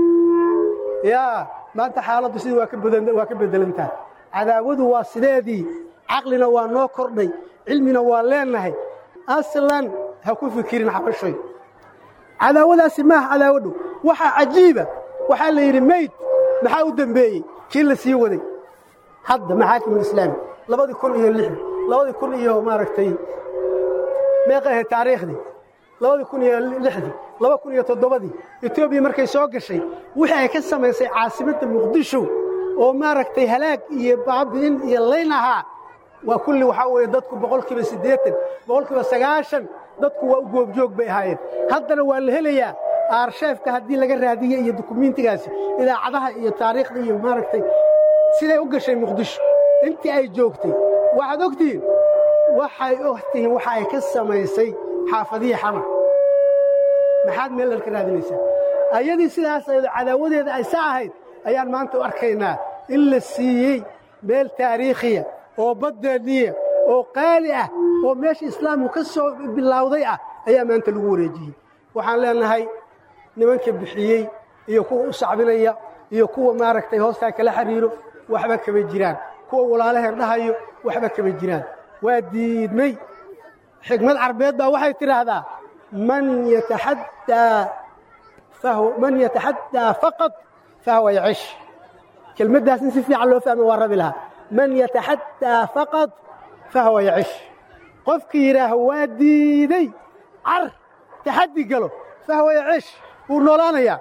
yaa maanta xaaladdu sidii waa ka beddelantahay cadaawadu waa sideedii caqlina waa noo kordhay cilmina waa leennahay aslan ha ku fikirin xabashoy cadaawadaasi maaha cadaawadhow waxaa cajiiba waxaa la yidhi mayd maxaa u dembeeyey kii la sii waday hadda maxaakimulislaami labadii kun iyo lixdii labadii kun iyo maaragtay meeqa ahayd taariikhdii labadii kun iyo lixdii laba kun iyo toddobadii etoobiya markay soo gashay wixii ay ka samaysay caasimadda muqdisho oo maaragtay halaag iyo baabi'in iyo layn ahaa waa kulli waxaa weeye dadku boqolkiiba siddeetan boqolkiiba sagaashan dadku waa u goobjoog bay ahaayeen haddana waa la helayaa aarsheefka haddii laga raadiye iyo dukumiintigaasi idaacadaha iyo taariikhda iyo maaragtay siday u gashay muqdisho intii ay joogtay waxaad ogtihiin waxay ogtihiin waxa ay ka samaysay xaafadihii xamar maxaad meel dhan ka raadinaysaa ayadii sidaas ayado cadaawadeeda ay sa ahayd ayaan maanta u arkaynaa in la siiyey meel taariikhiya oo baddeeniya oo qaali ah oo meesha islaamku ka soo bilowday ah ayaa maanta lagu wareejiyey waxaan leenahay nimanka bixiyey iyo kuwa u sacbinaya iyo kuwa maaragtay hoostaa kala xiriiro waxba kama jiraan kuwa walaalaheen dhahayo waxba kama jiraan waa diidmay xikmad carbeed baa waxay tidhaahdaa man yataxaddaa man yataxaddaa faqad fahuwa yacish kelmaddaas in si fiican loo fahmo waa rabi lahaa man yataxaddaa faqad fahuwa yacish qofkii yidhaaho waa diiday car taxaddi galo fahuwa yacish wuu noolaanayaa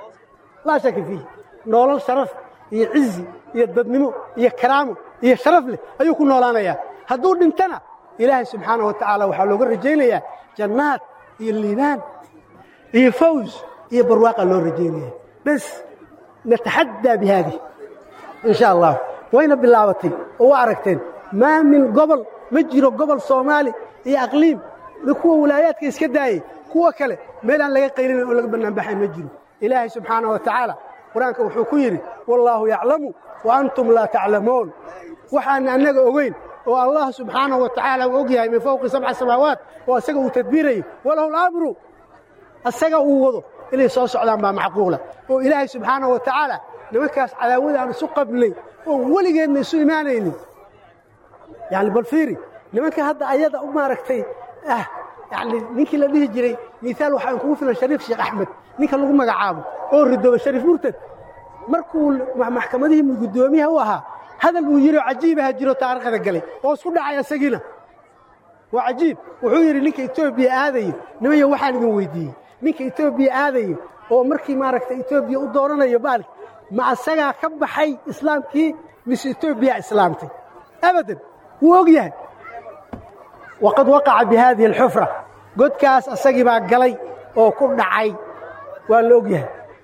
laa shaka fiih noolal sharaf iyo cizi iyo dadnimo iyo karaamo iyo sharaf leh ayuu ku noolaanayaa hadduu dhintana ilaahay subxaana wa tacaala waxaa looga rajaynayaa jannaad iyo liibaan iyo faws iyo barwaaqa loo rajaynaya bes nataxaddaa bi haadih in sha allah wayna bilaabatay oo waa aragteen maa min gobol ma jiro gobol soomaali iyo aqliim kuwa walaayaadka iska daayey kuwa kale meel aan laga qaylinayn oo laga bannaanbaxay ma jiro ilaahay subxaana wa tacaala qur-aanka wuxuu ku yidhi wallaahu yaclamu wa antum laa taclamuun waxaana annaga ogeyn oo allah subxaanahu wa tacaala uu og yahay min fowqi sabca samaawaat oo asaga uu tadbiirayo walahu lamru asaga uu wado inay soo socdaan baa macquula oo ilaahay subxaanahu wa tacaala nimankaas cadaawada aan isu qabnay oon weligeedna isu imaanaynin yani bal fiiri nimanka hadda ayada u maaragtay ah yani ninkii la dhihi jiray miaal waxaan kugu filan shariif sheekh axmed ninka lagu magacaabo oo ridooba shariif murtad markuu maxkamadihii guddoomiyaha u ahaa hadal uu yidhi oo cajiibaha jiro taariikhda galay oo isku dhacay asagiina waa cajiib wuxuu yidhi ninka etoobiya aadayo nimayo waxaan idin weydiiyey ninka etoobiya aadayo oo markii maaragtay etoobiya u dooranayo baalki ma asagaa ka baxay islaamkii mise etoobiya islaamtay abadan wuu og yahay waqad waqaca bi haadihi alxufra godkaas asagii baa galay oo ku dhacay waa la og yahay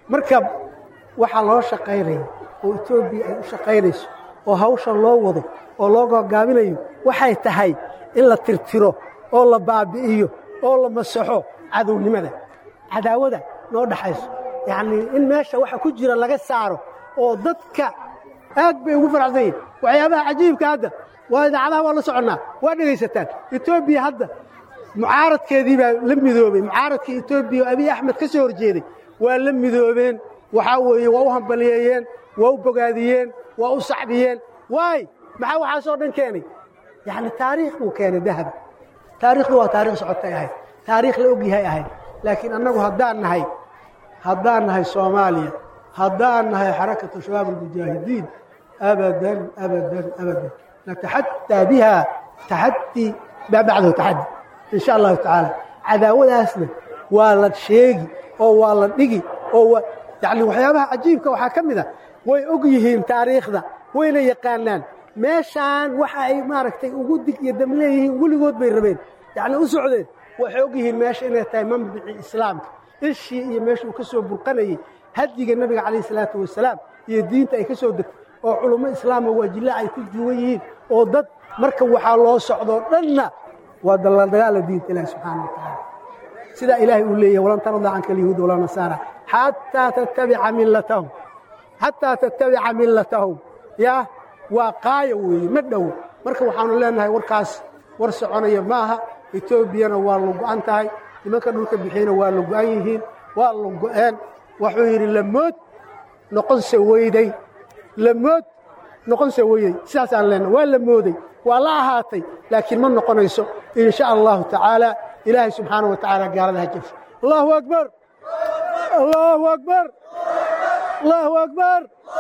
marka waxaa loo shaqaynaya oo etoobiya ay u shaqaynayso oo hawshan loo wado oo loo gogaabinayo waxay tahay in la tirtiro oo la baabi'iyo oo la masaxo cadownimada cadaawada noo dhaxayso yacnii in meesha waxa ku jira laga saaro oo dadka aad bay ugu faracsan yihin waxyaabaha cajiibka hadda waa idaacadaha waa la soconnaa waa dhegaysataan etoobiya hadda mucaaradkeedii baa la midoobey mucaaradkii etoobiya oo abiy axmed ka soo horjeeday waa la midoobeen waxaa weeye waa u hambaliyeeyeen waa u bogaadiyeen waa u sacbiyeen waay maxaa waxaasoo dhan keenay yacni taariikh buu keenay dahaba taariikhdu waa taarikh socotay ahayd taariikh la og yahay ahayd laakiin annagu haddaan nahay haddaan nahay soomaaliya haddaan nahay xarakatu shabaab almujaahidiin abadan abadan abadan nataxadaa biha taxadii maa bacdahu taxadi in sha allahu tacaala cadaawadaasna waa la sheegi oo waa la dhigi oo yani waxyaabaha cajiibka waxaa ka mid a way og yihiin taariikhda wayna yaqaanaan meeshaan waxa ay maaragtay ugu dig iyo dam leeyihiin weligood bay rabeen yacni u socdeen waxay og yihiin meesha inay tahay mambici islaamka ishii iyo meesha uu ka soo burqanayey hadiga nebiga calayh salaatu wasalaam iyo diinta ay ka soo degtay oo culummo islaama waajilla ay ku duwan yihiin oo dad marka waxaa loo socdoo dhanna waa dagaala diinta ilaahi subxaana wa tacaala sidaa ilaahay uu leeyahay walan tarda canka alyahuud walaa nasaara xataa tattabica millatahum xataa tattabica millatahum yaa waa qaaya weeye ma dhowo marka waxaanu leenahay warkaas war soconaya maaha etoobiyana waa la go'an tahay nimanka dhulka bixiyana waa la go'an yihiin waa la go'een wuxuu yidhi lamood noqonse weyday lamood noqonse weyday sidaasaan leenahay waa la mooday waa la ahaatay laakiin ma noqonayso in sha allahu tacaala ilaahay subxaana wa tacaala gaalada ha jafo allahu akbar allahu akbar allahu akbar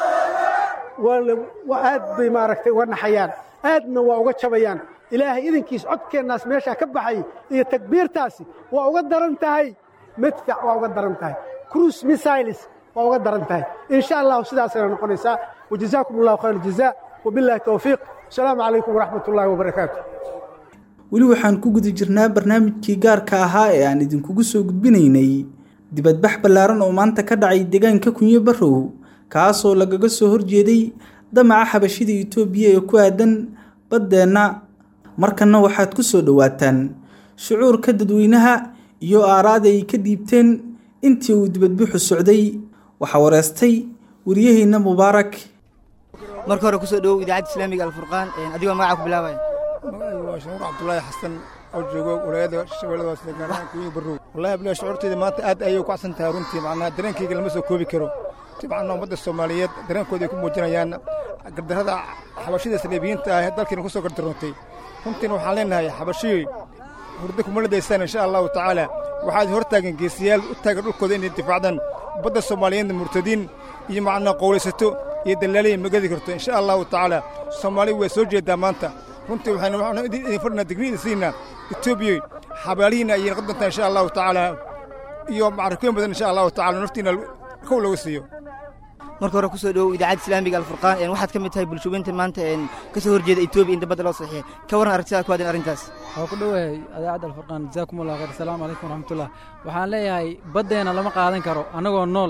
aad bay maaragtay uga naxayaan aadna waa uga jabayaan ilaahay idinkiis codkeennaas meeshaa ka baxay iyo takbiirtaasi waa uga daran tahay madfac waa uga daran tahay cruise missiles waa uga daran tahay in sha allahu sidaasayna noqonaysaa wajazaakum allahu khayr aljazaa wabillahi towfiiq asalaamu calaykum waraxmat ullaahi wabarakaatu weli waxaan ku guda jirnaa barnaamijkii gaarka ahaa ee aan idinkugu soo gudbinaynay dibadbax ballaaran oo maanta ka dhacay deegaanka kunyo barrow kaasoo lagaga soo horjeeday damaca xabashida itoobiya ee ku aadan baddeenna markanna waxaad ku soo dhowaataan shucuurka dadweynaha iyo aaraada ay ka dhiibteen intii uu dibadbuxu socday waxaa wareystay wariyaheenna mubaarak marka hore kusoo dhowow idaacadda islaamiga alfurqaan adigoo magaca ku bilaabaya magacaygu waa shanuur cabdulaahi xasan oo joogo walaayada shabeelladaas gaarahaan kuwiga barrow wallahi abdulahi shucuurteyda maanta aad ayay u kacsan tahay runtii macnaha dareenkayga lama soo koobi karo macnaa ummadda soomaaliyeed dareenkooda ay ku muujinayaan gardarrada xabashida saleebiyiinta ah ee dalkiina ku soo gardaroontay runtiina waxaan leenahay xabashiyoy hurdo kuma ladaysaan insha allahu tacaala waxaad hor taagan geesiyaal u taagan dhulkooda inay difaacdaan ummadda soomaaliyeedna murtadiin iyo macnaa qowlaysato iyo dallaaliya ma gedi karto insha allahu tacaala soomaaliya waa soo jeedaa maanta runtii waxaynu idin fadhinaa digni idin siinaa etoobiya xabaalihiina ayay noqon doontaa insha allahu tacaala iyo macrakooyin badan insha allahu tacaala naftiina kow lagu siiyo marka hore kusoo dhowow idaacadda islaamiga alfurqaan waxaad ka mid tahay bulshooyinta maanta ka soo horjeeda etoobiya in dabadda loo saxiixay ka warran aragtidaa ku aadan arrintaas waa ku dhowahay idaacadda alfurqaan jazaakum allah khayr asalaamu calaykum waraxmatullah waxaan leeyahay baddeena lama qaadan karo annagoo nool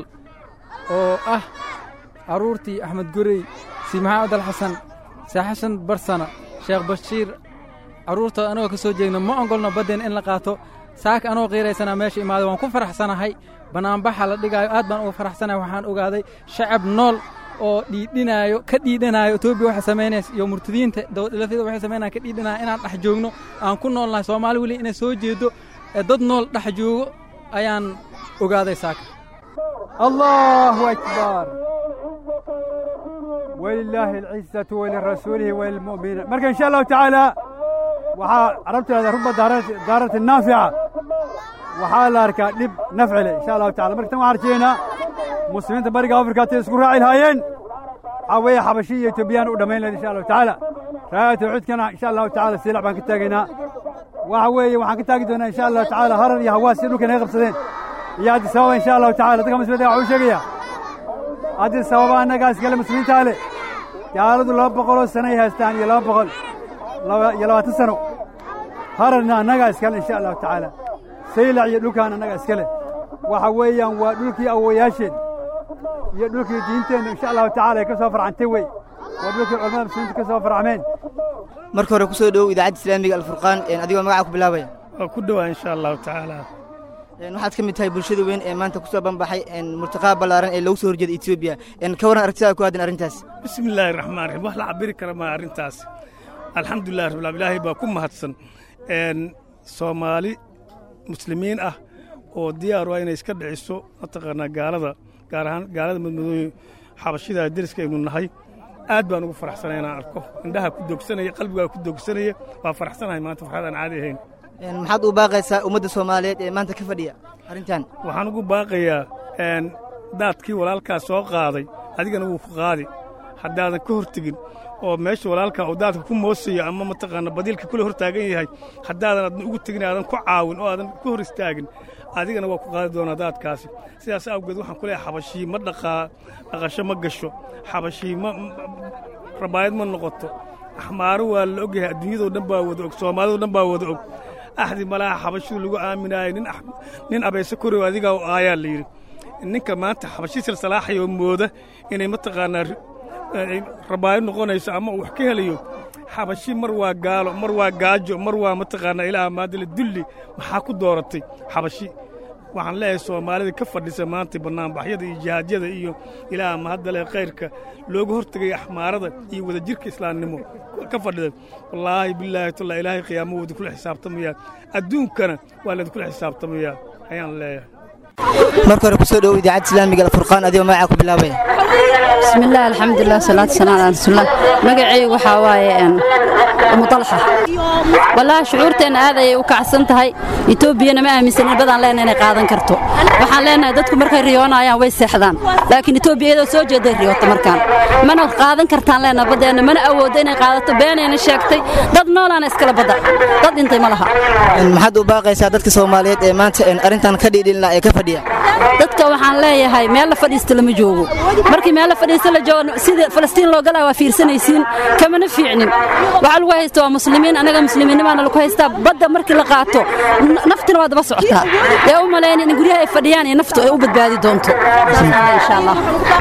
oo ah carruurtii axmed gurey si maxamed alxasan see xasan barsana sheekh bashiir carruurta annagoo ka soo jeegna ma ogolno baddeena in la qaato saaka anoo qiiraysanaa meesha imaaday waan ku faraxsanahay bannaanbaxa la dhigaayo aad baan uga faraxsanahay waxaan ogaaday shacab nool oo dhiidhinaayo ka dhiidhanaayo etoobiya waxay samaynaysa iyo murtadiinta dowladlafyada waxay samaynaya ka dhiidhanaya inaan dhex joogno aan ku noolnahay soomaali weli inay soo jeedo ee dad nool dhex joogo ayaan ogaaday saaka allahu akbar walilaahi alcizatu walirasuulihi walilmu'miniin marka insha allahu tacaala waxaa carabteeda ruba daarati naafica waxaa la arkaa dhib nafci leh insha allahu tacala marka tan waxaan arjeynaa muslimiinta bariga afrika tay isku raaci lahaayeen waxaa weeye xabashi iyo etoobiyaan u dhammayn lahayd insha allahu tacaala raaya tawxiidkana insha allahu tacala siilac baan ka taagaynaa waxa weeye waxaan ka taagi doonaa insha allahu tacaala harar iyo hawaas si dhulka naga qabsadeen iyo addis ababa insha allahu tacala dadka muslimiinta waxuu sheegaya addis ababa annagaa iskale muslimiintaa leh gaaladu laba boqoloo sano ay haystaan iyo laba boqol iyo labaatan sano hararna annagaa iskale insha allahu tacaala saylac iyo dhulkaan annaga iska leh waxa weeyaan waa dhulkii awowayaasheen iyo dhulkii diinteenna insha allahu tacaala ay ka soo farcantay wey waa dhulkii culamada muslimiinta ka soo farcmeen marka hore ku soo dhowow idaacadda islaamiga alfurqaan adigoo magaca ku bilaabaya waa ku dhowaa insha allahu tacaala waxaad ka mid tahay bulshada weyn ee maanta ku soo banbaxay murtaqaa ballaaran ee loogu soo horjeeda etoobiya ka warran aragtidaada ku aadan arrintaas bismi illaahi raxmaan raxiim wax la cabiri kara maa arrintaas alxamdulilah rabbil ilaahay baa ku mahadsan soomaali muslimiin ah oo diyaar u ah inay iska dhiciso mataqaanaa gaalada gaar ahaan gaalada madmadooye xabashida deriska aynu nahay aad baan ugu faraxsanay inaan arko indhaha ku doogsanaya qalbigaa ku doogsanaya waa faraxsanahay maanta farxad aan caadi ahayn maxaad u baaqaysaa ummadda soomaaliyeed ee maanta ka fadhiya arrintan waxaan ugu baaqayaa daadkii walaalkaa soo qaaday adigana wuu ku qaadi haddaadan ka hortegin oo meesha walaalkaa uu daadka ku moosayo ama mataqaana badiilka kula hor taagan yahay haddaadan adna ugu tegin aadan ku caawin oo aadan ka hor istaagin adigana waa ku qaadi doonaa daadkaasi sidaas awgeed waxaan ku leeyahay xabashii ma dhaqaa dhaqasho ma gasho xabashii ma rabaayad ma noqoto axmaaro waa la ogyahay adduunyadoo dhan baa wada og soomaalidoo dhan baa wada og axdi malaha xabashidu lagu aaminaayay nin abayse korow adigaa aayaa la yidhi ninka maanta xabashi silsalaaxayoo mooda inay mataqaanaa rabaayad noqonayso ama uu wax ka helayo xabashi mar waa gaalo mar waa gaajo mar waa mataqaanaa ilaaha maadale dulli maxaa ku dooratay xabashi waxaan leeyahay soomaalida ka fadhisa maanta bannaanbaxyada iyo jihaadyada iyo ilaaha mahaddale khayrka looga hortegaya axmaarada iyo wadajirka islaamnimo ka fadhida wallaahi bilaahi talla ilaahay qiyaamo wada kula xisaabtamayaa adduunkana waa laydinkula xisaabtamayaa ayaan leeyahay marka hore ku soo dhowow idaacadda islaamiga alfurqaan adigoo magacaa ku bilaabaya بسم الله الحمد لله والصلاة والسلام على رسول الله مقعي waxaa waaye umu dalxa wallahi shucuurteena aad ayay u kacsan tahay etoobiyana ma aaminsanin badan leena inay qaadan karto waxaan leenahay dadku markay riyoonayaan way seexdaan laakiin etoobiya iyadoo soo jeeday riyoota markaan mana qaadan kartaan leenahay baddeena mana awooddo inay qaadato beenayna sheegtay dad noolaana iskala badda dad dhintay ma laha maxaad u baaqaysaa dadka soomaaliyeed ee maanta arrintan ka dhiidhin laha ee ka fadhiya dadka waxaan leeyahay meel la fadhiista lama joogo markii meel la fadhiista la joogo sida falastiin loo galaa waa fiirsanaysiin kamana fiicnin waxaa lagu haysta waa muslimiin anaga muslimiinnimaana lagu haystaa badda markii la qaato naftina waa daba socotaa ee u malaynin in guryaha ay fadhiyaan iyo naftu ay u badbaadi doonto insha allah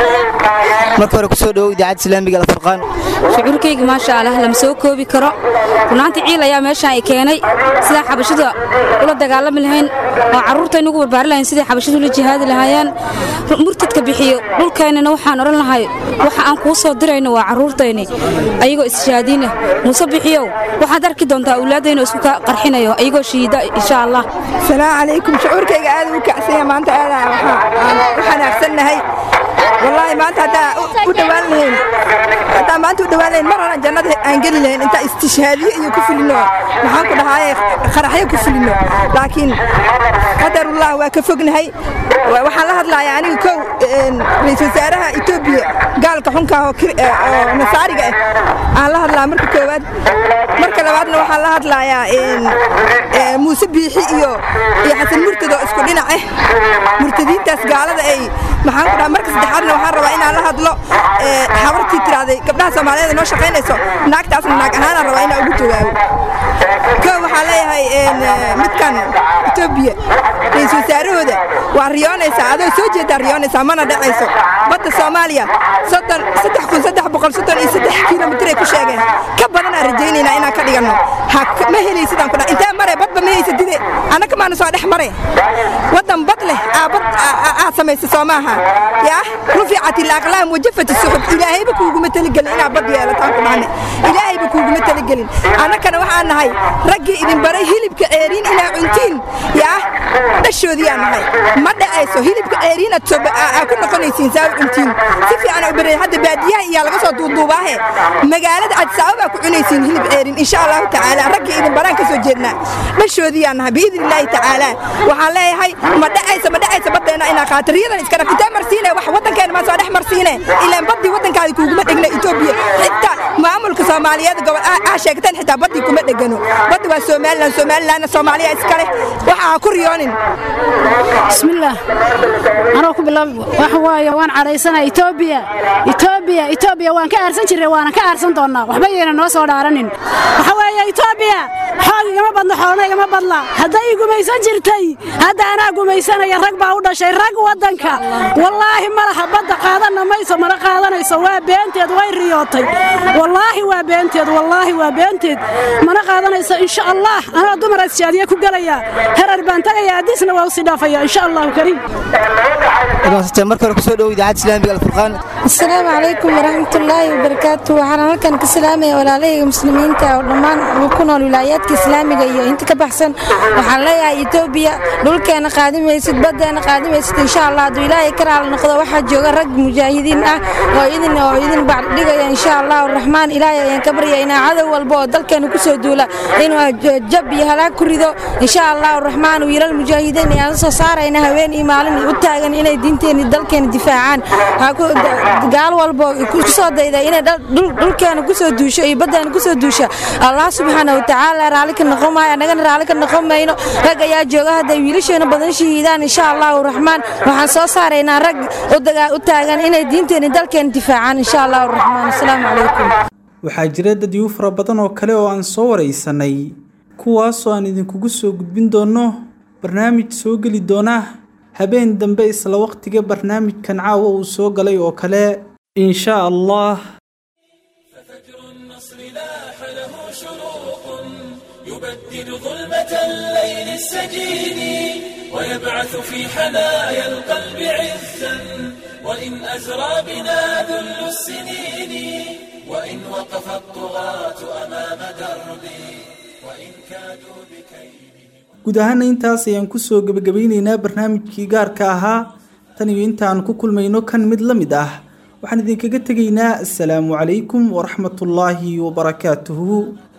marka hore ku soo dhowow idaacadda islaamiga alfurqaan shucuurkayga maasha allah lama soo koobi karo runaantii ciil ayaa meeshaan ay keenay sidaa xabashida ula dagaalami lahayn oo carruurtayna ugu barbaari lahayn sidai xabashidu ula jihaadi lahaayeen murtadka bixiyo dhulkaynana waxaan odhan lahay waxa aan kuu soo dirayno waa carruurtayni ayagoo isjihaadiina muuse bixiyow waxaad arki doontaa awlaaddayna isku ka qarxinayo ayagoo shahiida insha allah salaamu calaykum shucuurkayga aad u kacsanya maanta aadaan u xanaaqsannahay wallaahi maanta haddaa u dhowaan lahayn haddaa maanta u dhowaan lahayn mar horan jannada aan geli lahayn intaa istishhaadiyo iyo ku fulino maxaan ku dhahaaye qaraxyo ku fulino laakiin qadarullah waa ka fognahay waxaan la hadlayaa aniga kow ra-iisul wasaaraha etoobiya gaalka xunka oo nasaariga ah aan la hadlaa marka koowaad marka labaadna waxaan la hadlayaa muuse biixi iyo iyo xasan murtad oo isku dhinac ah murtadiintaas gaalada ay maxaan ku dhaha marka saddexaadna waxaan rabaa inaan la hadlo habartii tirahday gabdhaha soomaaliyeed noo shaqaynayso naagtaasna naag ahaanaan rabaa inaan ugu jawaabo kow waxaan leeyahay midkan etoobiya ra-iisul wasaarahooda waa riyoonaysaa adoo soo jeedaa riyoonaysaa mana dhacayso badda soomaaliya soddon saddex kun saddex boqol soddon iyo saddex kilomitir ay ku sheegeen ka badanaan rajaynaynaa inaan ka dhiganno ma helaysidaan ku dha intee mare badba ma haysadide annaka maana soo dhex mare waddan bad leh aa bad aad samaysa soo maaha yaa ruficat ilaaqlaam wajafat suxub ilaahayba kuuguma taligelin inaad bad yeelataan ku dhahne ilaahayba kuuguma taligelin annakana waxaan nahay raggii idin baray hilibka ceeriin inaa cuntiin yaa dhashoodiyaan nahay ma dhacayso hilibka ceeriin aad ku noqonaysiin saa u cuntiin si fiican u baray hadda baadiyaha iyaa laga soo duuduubaahe magaalada cadsaabo baa ku cunaysiin hilib ceeriin insha allahu tacaala raggii idin baraan ka soo jeednaa dhashoodiyaan nahay biidni illaahi tacaala waxaan leeyahay ma dhacayso ma dhacayso baddeena inaa qaato riyadan iska dhaf intee marsiine wax waddankeena maa soo dhex marsiine ilaan baddii waddankaadi kuuguma dhegna etoobiya xitaa maamulka soomaaliyeed gobol aa sheegteen xitaa baddii kuma dhegano baddi waa somalilan somalilanna soomaaliya iskale waxaa ku riyoon noqonin bismillaah anoo ku bilaab waxa waaye waan cadhaysana etoobiya etoobiya etoobiya waan ka aarsan jirray waana ka aarsan doonnaa waxba yayna noo soo dhaaranin waxa weeye etoobiya xoog igama badno xoolna igama badla hadday i gumaysan jirtay hadda anaa gumaysanaya rag baa u dhashay rag waddanka wallaahi ma laha badda qaadanna mayso mana qaadanayso waa beenteed way riyootay wallaahi waa beenteed wallaahi waa beenteed mana qaadanayso insha allah anoo dumar asjaadiye ku gelaya herar baan tagaya addiisna waa usii dhaafaya insha allahu kariim marka hore kusoo dhowo idaacadda islaamiga alfurqaan asalaamu calaykum waraxmatullaahi wabarakaatu waxaan halkan ka salaamaya walaalahayga muslimiinta oo dhammaan ku nool wilaayaadka islaamiga iyo inta ka baxsan waxaan leeyahay etoobiya dhulkeena qaadimaysid baddeena qaadimaysid insha allah hadduu ilaahay ka raali noqdo waxaa jooga rag mujaahidiin ah oo idin oo idin bacdhigaya insha allahu raxmaan ilaahay ayaan ka baryaynaa cadow walba oo dalkeena kusoo duula inuu jab iyo halaag ku rido insha allahu raxmaan wiilal mujaahidiin ayaan soo saarayna haween iyo maalin u taagan inay diinteena dalkeena difaacaan gaal walbo kusoo dayda inay dhulkeena kusoo duusho iyo baddeena kusoo duusha allah subxaana watacaala raalli ka noqon maayo annagana raalli ka noqon mayno rag ayaa jooga hadday wiilasheena badan shahiidaan insha allahu raxmaan waxaan soo saaraynaa rag u taagan inay diinteena dalkeena difaacaan insha allahu raxmaan asalaamu calaykum waxaa jira dad igu fara badan oo kale oo aan soo waraysanay kuwaasoo aan idinkugu soo gudbin doonno barnaamij soo geli doona habeen dambe isla waqtiga barnaamijkan caawa uu soo galay oo kale insha allah يبدد ظلمة الليل السجين ويبعث في حنايا القلب عزا وإن أزرى بنا ذل السنين وإن وقف الطغاة أمام دربي وإن كادوا بكيد guud ahaana intaas ayaan kusoo gebagabaynaynaa barnaamijkii gaarka ahaa tan iyo intaan ku kulmayno kan mid la mid ah waxaan idinkaga tegaynaa asalaamu calaykum waraxmatullaahi wabarakaatuhu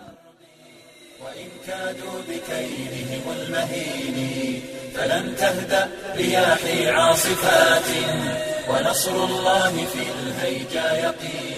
فلن تهدأ رياحي عاصفات ونصر الله في الهيجا يقين